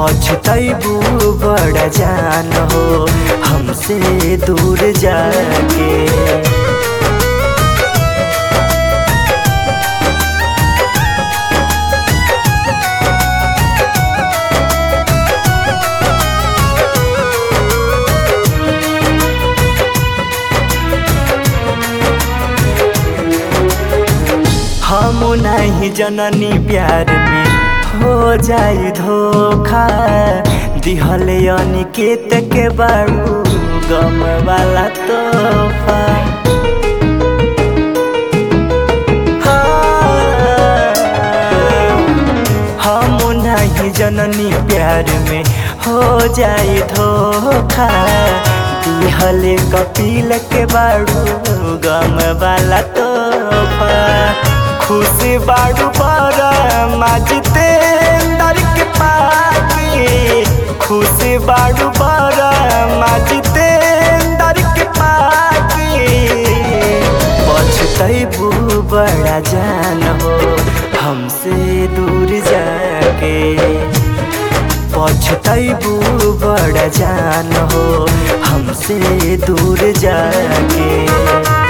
पछतैबू बड़ा जान हो हमसे दूर जाके हम नहीं जननी प्यार में हो जाई धोखा दिहले अनिकेत के बारू गम वाला तोहफा हाँ, हम नहीं जननी प्यार में हो जाई धोखा दिहले कपिल के बारू गम वाला तोहफा खुश बाड़ू बड़ा माजते अंदर के पाके खुश बाड़ू बड़ा माजते अंदर के पाके पछतैबू बड़ा जान हो हमसे दूर जाके पछतैबू बड़ा जान हो हमसे दूर जाके